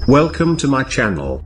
Welcome to my channel.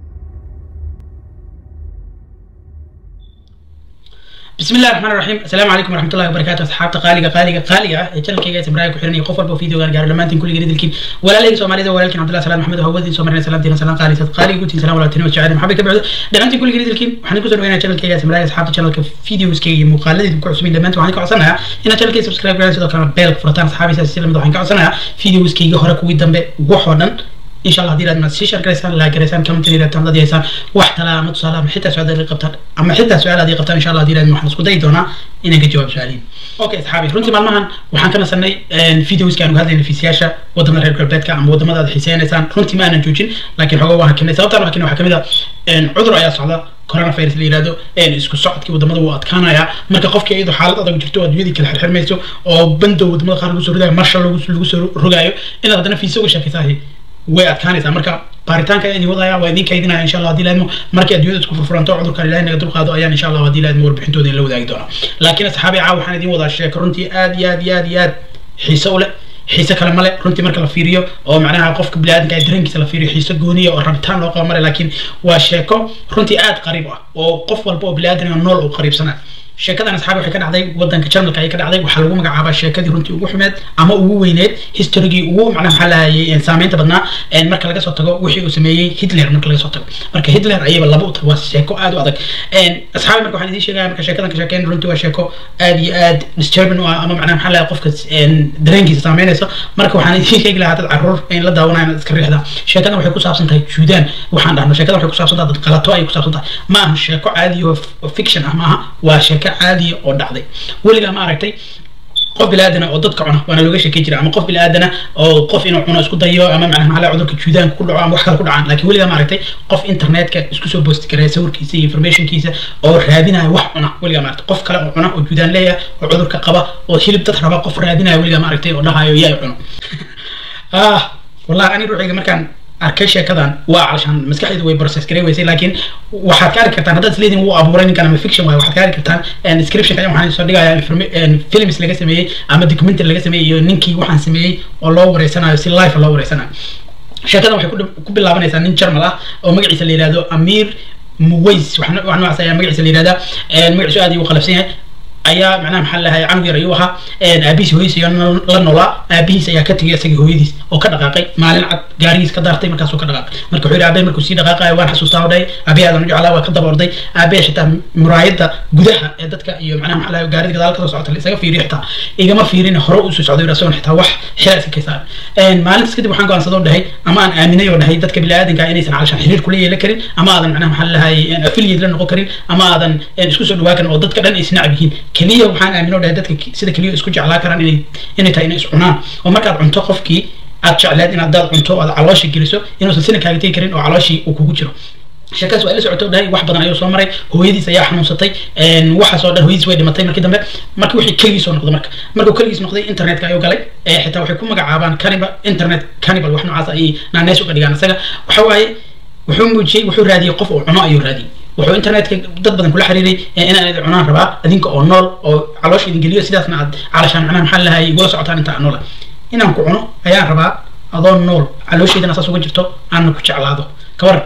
بسم الله الرحمن الرحيم السلام عليكم ورحمه الله وبركاته اصحابta qaaliga qaaliga qaaliga ah ee channelkayga samraaya ku xiran iyo qof walba videogan gaaro dhammaantiin kulligeed idilkiin walaaleyga soomaalida walaalkiin cabdullahi salaam maxamed hawadiin soo marnay salaamtiina salaam qaalisad qaaliga gutiin salaam walaaltiin wa jacayl maxamed ka bacdo dhammaantiin kulligeed idilkiin waxaan ku soo dhaweynaa channelkayga samraaya asxaabta channelka videoskayga iyo muuqaaladeeda ku cusubin dhammaantiin waxaan ka codsanayaa inaad channelkayga subscribe garaan sidoo kalena bell furataan asxaabiisa si lamid waxaan ka codsanayaa videoskayga hore kuwii dambe waxoo dhan إن شاء الله هذه لازم تشير كريسان لا كريسان كم تني لتام ضد يسان واحد لا متصل أما حتى سؤال هذه قبطان أما حتى سؤال هذه قبطان إن شاء الله هذه لازم نحن سكوت دونا إنك جواب سؤالين أوكي أصحابي رنتي مالمهن وحن كنا سنة فيديوز كانوا هذا في سياشة ودم الهير كربت كام ودم هذا حسين إنسان رنتي ما أنا جوجين لكن هو واحد كنا سبب طبعا كنا حكمي ذا عذر أيا صعدة corona virus la yiraahdo een isku socodkii wadamada wuu adkaanaya marka qofkii iyadoo xaalad adag jirto adduunyadii kala xirxirmayso oo bandow wadamada qaar lagu soo rogayo marshal lagu soo rogaayo inaad haddana fiisa uga sheekaysahay way adkaanaysaa marka baaritaanka idin wadaya waa idin kaydinaya insha allah hadii laadmo markii adduunyada isku furfuranto cudurkan ilahay naga dulqaado ayaan insha allah hadii laadmo warbixintooda la wadaagi doonaa laakiin asxaabi caaw waxaan idin wadaa sheeko runtii aad iyo aad iyo aad iyo aad xiise u leh xiise kale male runtii marka la fiiriyo oo macnaha qofka biniaadanka ay dareenkiisa la fiiriyo xiise gooniya oo rabitaan loo qabo male laakiin waa sheeko runtii aad qariib ah oo qof walba oo biniaadanka nool uu qariibsanaa sheekadan asxaabi waxay ka dhacday wadanka jarmalka ayay ka dhacday waxaa lagu magacaabaa sheekadii runtii ugu xumeed ama ugu weyneed historygii ugu macnaha maxaa lahayay saameynta badnaa marka laga soo tago wixii uu sameeyey hitler marka laga soo tago marka hitler ayaba laba u tahay waa sheeko aad u adag asxaabi marka waxaan idiin sheegaya marka sheekadan ka sheekeyn runtii waa sheeko aad iyo aad disturbing u ah ama macnaha maxaa lahay qofka dareenkiisa saameynayso marka waxaan idiin sheegi lahaa dad caruur in la daawanaya inaad iska riixda sheekadan waxay ku saabsan tahay juudaan waxaan dhahno sheekadan waxay ku saabsan tahay dad qalato ayay ku saabsan tahay ma aha sheeko caadi oo fiction ah ma aha waa sheeko caadiya oo dhacday weligaa ma aragtay qof biniaadana oo dadka cuna waana looga sheekay jira ama qof biniaadana oo qof inuu cuno isku dayo ama macnaha maxaa cudurka juudaanka ku dhaco ama wax kale ku dhacaan laakiin weligaa ma aragtay qof internetka isku soo boosti karaya sawirkiisa iyo informationkiisa oo raadinaya wax cuna weligaa ma aragtay qof kale oo cuna oo juudaan leeyahay oo cudurka qaba oo hilib dad raba qof raadinaya weligaa ma aragtay oo dhahayo yaa cuno ah wallahi ani ruuxiga markaan arkay sheekadan waa calashaan maskaxdeedu way process garey weysay laakiin waxaad ka arki kartaan haddaad isleediin wuu abuuray ninkan ama fiction waayo waxaad ka arki kartaan description ayaa waxaan soo dhigayaa films laga sameeyey ama documentary laga sameeyey iyo ninkii waxaan sameeyey oo loo wareysanayo si live loo wareysanayo sheekadan waxay ku bilaabanaysaa nin jarmal ah oo magaciisa la yihahdo amir muways wax noocaas ayaa magaciisa la yihahdaa magaciisu aad ayuu qalabsan yahay ayaa macnaha maxaa lahay canug yar ayuu ahaa aabihiis hooyadiis ayaa la noolaa aabihiis ayaa ka tegay isagii hooyadiis oo ka dhaqaaqay maalin cad gaarigiis ka daartay markaasuu ka dhaqaaqay marka wuxuu yidhi aabbe markuu sii dhaqaaqayo waan xasuustaa odhay aabbe aadan u jeclaa waa ka daba orday aabbe xitaa muraayadda gudaha ee dadka iyo macnaha maxaa lahay gaarida gadaal kasoo socota isaga fiiriyo xitaa igama fiirin hore usoo socday isagoon xitaa wax xila iska kaysaa maalintaas kadib waxaan go'aansadoo dhahay ama aan aaminay oo dhahay dadka biniaadanka inaysan calashaan xiriir kula yeelan karin ama aadan macnaha maxaa lahay affiliate la noqon karin ama aadan isku soo dhawaa karin oo dadka dhan ay isnacab yihiin keliya waxaan aaminoo dhahay dadka sida keliya isku jeclaa karaan inay inay tahay inay is cunaan oo markaad cunto qofkii aad jecleed inaad daad cunto oo aad caloosha geliso inuusan sina kaaga tegi karin oo calooshii uu kugu jiro sheekaas waa ila socoto dhahay wax badan ayuu soo maray hooyadiis ayaa xanuunsatay waxaas oo dhan hooyadiis way dhimatay markii dambe markii wixii keligiis soo noqday marka markuu keligiis noqday internetka ayuu galay xitaa waxay ku magacaabaan cannibal internet cannibal wax noocaas ayay naaneys uga dhigaan isaga waxa waaye wuxuu muujiyey wuxuu raadiyey qof uu cuno ayuu raadiyey wuxuu internetka dad badan kula xiriiray inaan idin cunaan rabaa adinka oo nool oo caloosha idin geliyo sidaasna aad calashaan macnaha maxaa lahay igula socotaan inta aan noola inaan ku cuno ayaan rabaa adoo nool calooshaydana saas uga jirto aanna ku jeclaado ka waran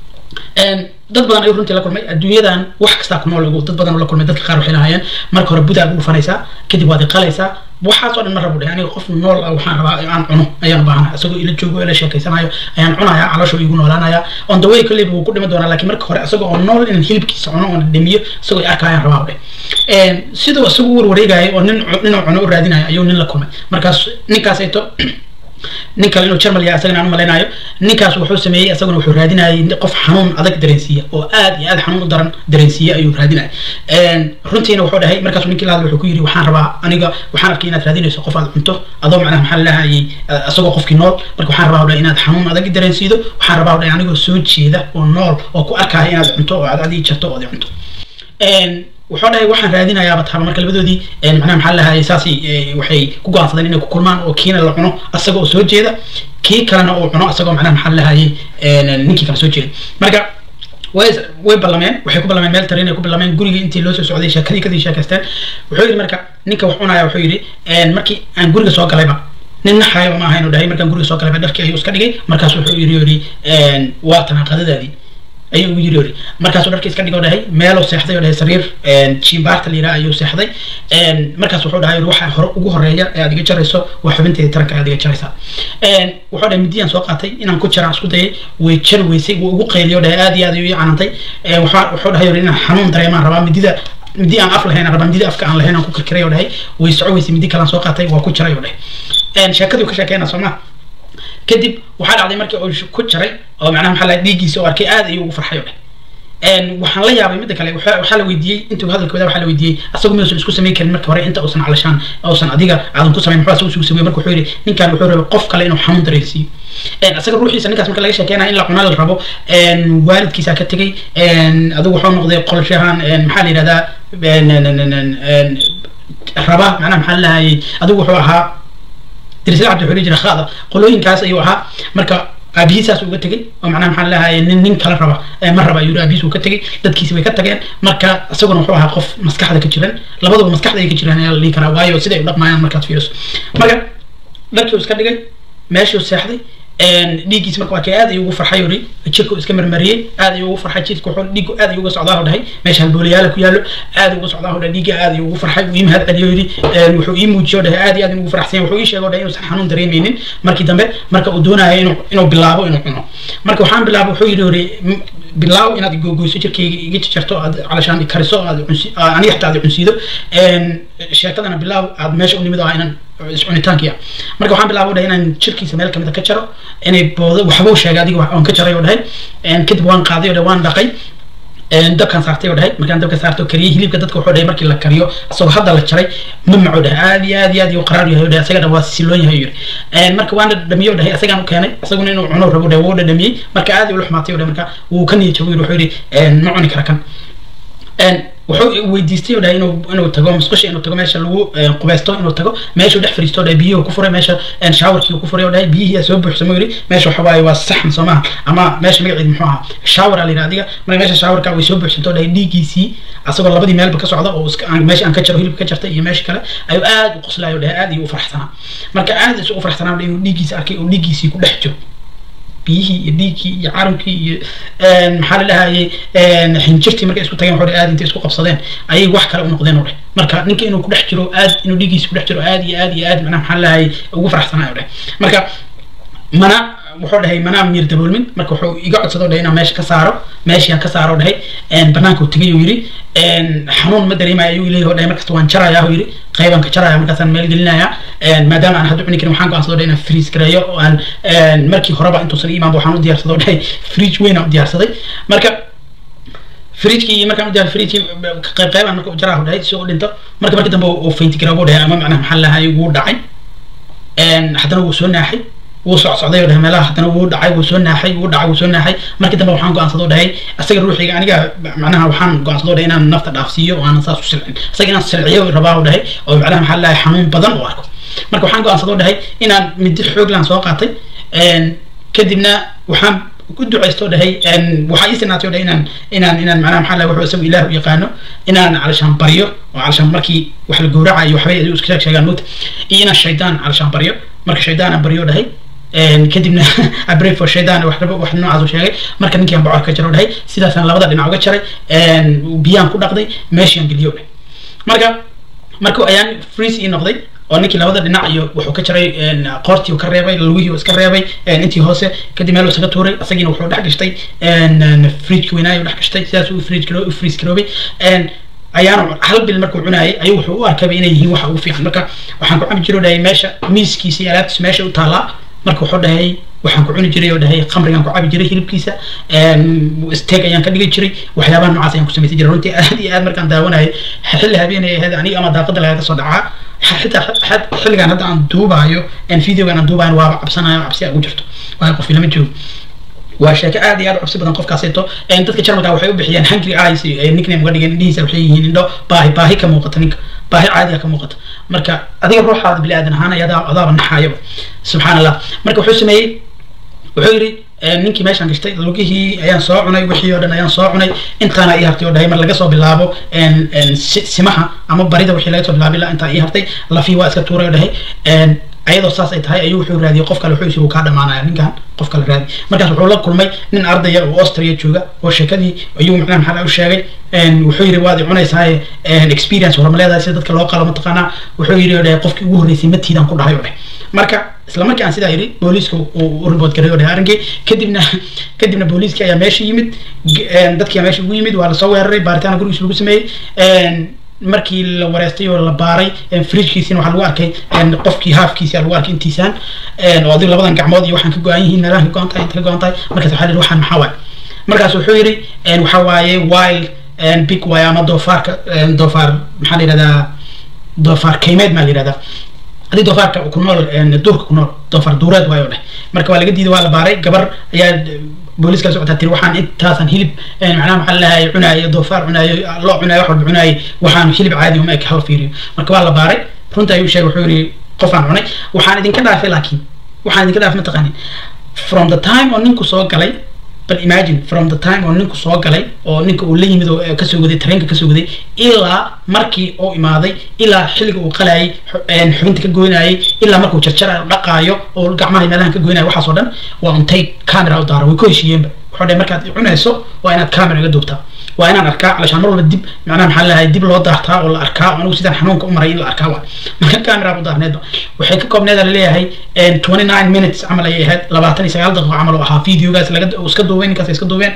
dad badan ayuu runtii la kulmay adduunyadan wax kastaa ku nool dad badan la kulmay dadka qaar waxay lahaayeen marka hore budaad u dhufanaysaa kadib waad iqalaysaa waxaas oo dhan ma rabu dhahay aniga qof nool ah waxaan rabaa aan cuno ayaan baahanahay isagoo ila joogo ila sheekeysanayo ayaan cunayaa caloosha igu noolaanaya on the way kolleyba wuu ku dhimi doonaa laakiin marka hore isagoo oo nool inaan hilibkiisa cuno oon dhimiyo isagoo arka ayaan rabaa dhe siduu isagu warwareegaya oo nin ninuu cuno u raadinaya ayuu nin la kulmay markaas ninkaasayto nin kale inuu jarmal yahay asagana aan u malaynayo ninkaas wuxuu sameeyey asaguna wuxuu raadinayay qof xanuun adag dareensiiya oo aad iyo aad xanuun u daran dareensiiya ayuu raadinayay runtiina wuxuu dhahay markaasuu ninkii la hadlay wuxuu ku yidhi waxaan rabaa aniga waxaan arkay inaad raadinayso qof aad cunto adoo macnaha maxaa lahayay asagoo qofkii nool marka waxaan rabaa dhahay inaad xanuun adag dareensiido waxaan rabaa dhahay anigoo soo jeeda oo nool oo ku arkaya inaad cunto oo aad adii jarto oo aad cunto wuxuu dhahay waxaan raadinayaaba taaba marka labadoodii macnaha maxaa lahay saasi waxay ku go'aansadeen inay ku kulmaan oo kiina la cuno asaga oo soo jeeda kii kalena uu cuno asagoo macnaha maxaa lahayay ninkii kale soo jeeda marka way way ballameen waxay ku ballameen meel tarin ay ku ballameen gurigii intii loo soo socday sheekadii kadii sheekaysteen wuxuu yidhi marka ninka wax cunaya wuxuu yidhi markii aan guriga soo galayba nin naxayo ma ahayn oo dhahay markaan guriga soo galay baa dharkii ayuu iska dhigay markaas wuxuu yiri yiri waa tanaa qadadaadii ayuu ugu yiri yiri markaasuu dharkii iska dhigay oo dhahay meeluu seexday oo dhahay sariir jimbaarta la yidhaha ayuu seexday markaas wuxuu dhahay waxa hore ugu horeeya ee aad iga jarayso waa xubinteeda taranka aad iga jaraysaa wuxuu dhahay midiyaan soo qaatay inaan ku jaraan isku dayay way jari weysay wuu ugu qayliyo dhahay aad iyo aad ayuu ii canantay wuxuu dhahay inaan xanuun dareemaan rabaa midida midi aan af lahayn rabaa midida afka aan lahayn aan ku kirkiray oo dhahay way soco weysay midi kalaan soo qaatay waa ku jaray oo dhahay sheekadii ka sheekeyna soo maa kadib waxaa dhacday markii uu ku jaray oo macnaha maxaa lahay dhiiggiisa oo arkay aad ayuu ugu farxay oo dhahay waxaan la yaabay midda kale waxaa la weydiiyey intuu hadalkooda waxaa la weydiiyey asagu miyuusan isku samayn karin marka hore inta uusan calashaan uusan adiga aadan ku samayn muxuu asagu isugu sameeyey marka wuxuu yidhi ninkan wuxuu rabay qof kale inuu xanuun dareensiiyo asaga ruuxiisa ninkaas marka laga sheekeynaya in la cuna la rabo waalidkiisa ka tegey adigu wuxuu noqday qolshahan maxaa la yidhahdaa raba macnaha maxaa la lahayay adigu wuxuu ahaa dirisla cabdi wuxuu jira khaada qolooyinkaas ayuu ahaa marka aabihiisaas uga tegey oo macnaha maxaa lahaye nin nin kala raba ma raba ayuu aabihiis uu ka tegey dadkiisi way ka tageen marka isaguna wuxuu ahaa qof maskaxda ka jiran labaduba maskaxda ay ka jiraan ayaa la dhihi karaa waayo siday u dhaqmayaan markaad fiiriso marka dharkii uu iska dhigay meeshuu seexday dhiiggiis marka waa kay aad ayuu ugu farxay uri jirka uu iska marmariyey aad ayuu ugu farxay jirka wuxuu dhiiggu aad ayuu uga socdaa oo dhahay meesha halboolayaala ku yaallo aad uga socdaa oo dhahay dhiigga aad ayuu ugu farxay uu ii mahad celiyo yidhi wuxuu ii muujiyo oo dhahay aad iyo aad ugu farxsan wuxuu ii sheegay oo dhahay inuusan xanuun dareemeynin markii dambe marka uu doonayo inuu inuu bilaabo inuu cuno marka waxaan bilaabo wuxuu yidhi uri bilaaw inaad gogoyso jirkayga iga jarto aad calashaan kariso aad aniga xataa aad cunsiido sheekadana bilaaw aad meesha u nimid oo inaan iscunitaankiya marka waxaan bilaabay dhahay inaan jirkiisa meel kamid ka jaro inay boodo waxbuu sheegay adiga waan ka jaray oo dhahay kadib waan qaaday oo dhahay waan dhaqay dabkaan saartay oo dhahay markaan dabka saartay oo kariyay hilibka dadka wuxuu dhahay markii la kariyo asagoo hadda la jaray ma maco dhahay aad iyo aad iyo aad iyo qaraar yahay oo dhahay asaga dhan waa siloon yahay yiri marka waan dhadhamiyey oo dhahay asagaan u keenay asaguna inuu cuno rabo dhahay wuu dhadhamiyey marka aad ula xumaatay oo dhahay marka wuu ka niyad jabay wuxuu yidhi ma cuni kara kan wuxuu weydiistay oo dhahay inuu inuu tago musqusha inuu tago meesha lagu qubeysto inuu tago meeshuu dhex fadhiisto oo dhahay biyihii ku furay meesha shaawarkii ku furay oo dhahay biyihii aa soo buuxsamay yiri meesha waxa waaye waa saxan soo maaha ama meesha magaceedu muxuu ahaa shaawar aa la yidhaha adiga marka meesha shaawarka way soo buuxsanto oo dhahay dhiiggiisii asagoo labadii meelba ka socda oo meesha aan ka jaro hilibka ka jartay iyo meesha kale ayuu aad u qoslayo oo dhahay aad iyo u faraxsanaa marka aad isu u faraxsanaa inuu dhiiggiisa arkay oo dhiiggiisii ku dhex jiro biyihii iyo dhiiggii iyo carabkii iyo maxaa la dhahayay xinjirtii markay isku tageen waxay aad intay isku qabsadeen ayay wax kale u noqdeen oo dheh marka ninka inuu ku dhex jiro aad inuu dhiiggiisa ku dhex jiro aad iyo aad iyo aad macnaha maxaa la dhahayay ugu faraxsanaayo dheh marka mana wuxuu dhahay manaa miir daboolmin marka wuxuu iga codsado dhahay inaan meesha ka saaro meeshii aan ka saaro dhahay banaanka uu tegay uu yidhi xanuun ma dareemaya ayuu leeyahay dhahay markasta waan jarayaa uu yidhi qaybaan ka jaraya markaasaan meel gelinaya maadaama aan hadda cuni karin waxaan go'aansado dhahay inaan freeze gareeyo oo aan markii horeba intuusan imaanba waxaan u diyaarsado dhahay fridge weyn aan u diyaarsaday marka fridgekii iyo markaan u diyaar fridgekii qayb qaybaan marka u jaraahu dhahay si uu dhinto marka markii dambe uu fainti garoobuu dhahay ama macnaha maxaa lahaay wuu dhacay haddana wuu soo naaxay wuu socsocday oo dhahay meelaha haddana wuu dhacay wuu soo naaxay wuu dhacay wuu soo naaxay markii dambe waxaan go'aansadoo dhahay asaga ruuxiga aniga macnaha waxaan go'aansadoo dhahay inaan nafta dhaafsiiyo oo aanan saas u silcin asaga inaan silciyo rabaa oo dhahay oo macnaha maxaa lahay xanuun badan u arko marka waxaan go'aansadoo dhahay inaan midi xooglaan soo qaatay kadibna waxaan ku ducaysto dhahay waxaa ii sinaatay oo dhahay inaan inaan inaan macnaha maxaa lahay wuxuu isagu ilaah u yaqaano inaan calashaan baryo oo calashaan markii wax la gowracayo waxbay adigu iska sheeg sheegaan mugta iyo inaan shaydaan calashaan baryo marka shaydaan aan baryo dhahay kadibna abray for shaydan wax wax noocaas u sheegay marka ninkii aan bocor ka jaro dhahay sidaasaan labada dhinac uga jaray biyaan ku dhaqday meeshiaan geliyo dhahay marka marka ayaan freeze ii noqday oo ninkii labada dhinac iyo wuxuu ka jaray qoortii ka reebay lugihii iska reebay intii hoose kadib meel isaga tuuray asagiina wuxuu dhex gashtay fridge weynaayo dhex gashtay sidaas uu fridge u freeze garoobay ayaana hal bil markuu cunaayay ayuu wuxuu u arkaba inay yihiin waxa ugu fiican marka waxaan ku cabi jiro dhahay meesha miiskiisa iyo alaabtiisa meesha u taallaa marka wuxuu dhahay waxaan ku cuni jiray oo dhahay khamrigaan ku cabi jiray hilibkiisa steak ayaan ka dhigi jiray waxyaabaha noocaas ayaan ku samaysan jiray runtii aad iyo aad markaan daawanayay xilli habeenay ahayd aniga ama daaqada lagaga soo dhacaa xitaa xilligan hadda aan duubaayo videogan aan duubaayo waaba cabsanayo cabsi ugu jirto waayo qof ilama joogo waa sheeko aad iyo aad u cabsi badan qofkaaseeto dadka jarmalka waxay u bixiyeen hungry eyes nickname uga dhigeen indhihiisa waxay yihiin indho baahi baahi ka muuqata ninka baahi caadiga ka muuqata marka adiga ruuxaada bini aadan ahaan ayaa adaaba naxaayaba subxaan allah marka wuxuu sameeyey wuxuu yidhi ninkii meeshaan gashtay lugihii ayaan soo cunay wixii oo dhan ayaan soo cunay intaana ii hartay oo dhahay mar laga soo bilaabo simaha ama barida wixii laga soo bilaabay ilaa intaa ii hartay lafii waa iska tuuray oo dhahay ayadoo saas ay tahay ayuu wuxuu raadiyey qof kale wuxuu yiri kaa dhamaanaya ninkan qof kale raadi markaas wuxuu la kulmay nin ardaya oo austria jooga oo sheekadii ayuu macnaha maxaa u sheegay wuxuu yiri waad cunaysaa experience horma leedahay sida dadka loo qalo mataqaanaa wuxuu yiri qofkii ugu horreysay matiidan ku dhahay oo dheh marka isla markii aan sidaa yidhi booliiska uu report garay oo dhahay arrinkii kadibna kadibna booliiskii ayaa meesha yimid dadkii ayaa meesha ugu yimid waa lasoo weeraray baaritaan gurigiisa lagu sameeyey markii la wareystay oo la baaray fridgekiisina waxaa lagu arkay qofkii haafkiisi lagu arkay intiisaan oo adiga labadan gacmood iyo waxaan ka go-an yihiin meelahan ka go-an tahay inta ka go-an tahay markaas waxaa la yidhi waxaan maxaa waaye markaas wuxuu yidhi waxa waaye wild big waaye ama doofaarka doofaar maxaa la yidhahdaa doofaar kaymeed maa la yidhahdaa hadii doofaarka ku nool duurka ku nool doofaar duureed waayo dheh marka waa laga diiday waa la baaray gabar ayaa booliiska socotaa tiri waxaan intaasan hilib macnaha maxaa lahay cunaayo doofaar cunaayo loo cunaayo wax walba cunaayo waxaan hilib caadi uma eg hal fiiriyo marka waa la baaray runta ayuu sheegay wuxuu yidhi qofaan cunay waxaan idinka dhaafay laakiin waxaan idinka dhaafay mataqaanin from the time oo ninku soo galay bal imagine from the time oo ninku soo galay oo ninka uu la yimid oo kasoo waday tareenka kasoo waday ilaa markii uu imaaday ilaa xilliga uu qalayay xubinta ka goynayay ilaa markuu jarjarayo dhaqaayo oo gacmaha meelahan ka goynayo waxaasoo dhan waa untay camera u daara way ku heshiiyeenba wuxuu dhahay markaad cunayso waa inaad camera iga duubtaa waa inaan arkaa calashaan mar walba dib macnaha maxaa lahay dib loo daartaa oo la arkaa oo anigu sidaan xanuunka u maray in la arkaa waa marka camera u daarneedba waxay ka koobneeda laleeyahay twenty nine minutes camal ayay ahayd labaatan iyo sagaal daqiiqo camal oo ahaa videogaas laga iska duubeen ninkaas iska duubeen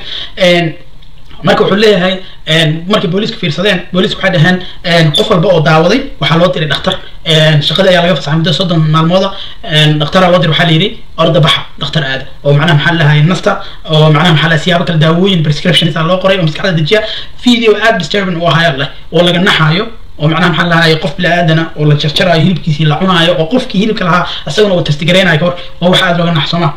marka wuxuu leeyahay markay booliiska fiirsadeen booliiska waxay dhaheen qof walba oo daawaday waxaa loo diray dhakhtar shaqadii ayaa laga fasaxay muddo soddon maalmooda dhakhtaraa loo diray waxaa la yidhi orda baxa dhakhtar aada oo macnaha maxaa lahay nasta oo macnaha maxaa lahay siyaabo kale daawooyin prescriptions loo qoray oo maskaxda dejiya video aad disturbing u ahayo leh oo laga naxaayo oo macnaha maxaa lahay qof bili-aadana oo la jarjarayo hilibkiisii la cunaayo oo qofkii hilibka lahaa isaguna uu testigareynayo kahor waa wax aad looga naxsoma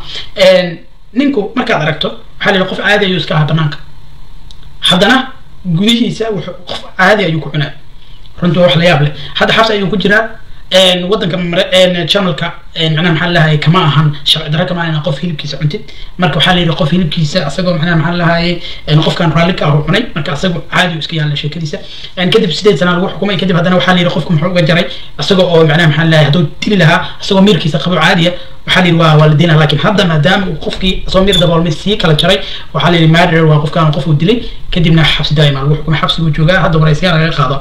ninku markaad aragto waxaa la yidhi qof caadi ayuu iska ahaa banaanka haddana gudihiisa wuxuu qof caadi ayuu ku cunaa runtii waa wax la yaab leh hadda xabsi ayuu ku jiraa wadanka channelka macnaha maxaa lahaye kama ahan sharci darro kama ahan qof hilibkiisa cuntid marka waxaa la yidhi qof hilibkiisa asagoo macnaha maxaa lahaye qofkan raalli ka ah cunay marka asagoo caadi iska yaalla sheekadiisa kadib sideed sana lagu xukumay kadib haddana waxaa la yidhi qofku muxuu uga jaray asagoo oo macnaha maxaa lahaye hadduu dili lahaa asagoo miirkiisa qabo caadiya waxaa la yidhi waa waa la diinaa laakiin hadda maadaama uu qofkii asagoo miir daboolmay sii kala jaray waxaa la yidhi murder waa qofkan qof uu dilay kadibna xabsi daa'ima lagu xukumay xabsiguu joogaa hadda waraysiyaal laga qaado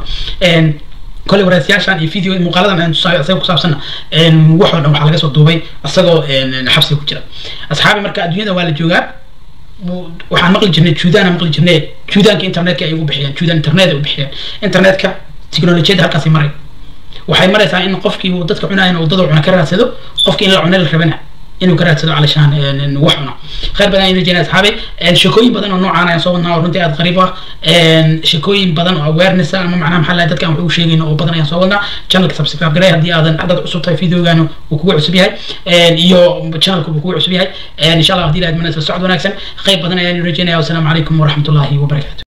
كل ورثياشان فيديو مقالة عن تصاوي أسوي كسابسنا وحول أو حلقة صوت دبي أسوي حبسي كتير أصحابي مركز الدنيا ولا جوجا waxaan maqli jirnay juudaan maqli jirnay juudaanka internetka ay ugu bixiyeen juudaan internet ay u bixiyeen internetka tiknolojiyada halkaasi maray waxay maraysaa in qofkii uu dadka cunayan uu dad cuna ka raadsado qofkii in la cunay la rabana inuu ka raadsado calashaan wax cuno khayr badan aynu jeenay asxaabi sheekooyin badan oo noocaan ayaan soo wadnaa oo runtii aad qariib ah sheekooyin badan oo awareness ah ama macnaha maxaa lahay dadka aan wax ugu sheegayno oo badan ayaan soo wadnaa channelka subscribe garay haddii aadan dad cusub tahay videogaanu uu kugu cusub yahay iyo channelka uu kugu cusub yahay insha allah haddii ilaad mana socod wanaagsan khayr badan ayaan rajeynaya wasalaamu calaykum waraxmatullaahi wabarakaatu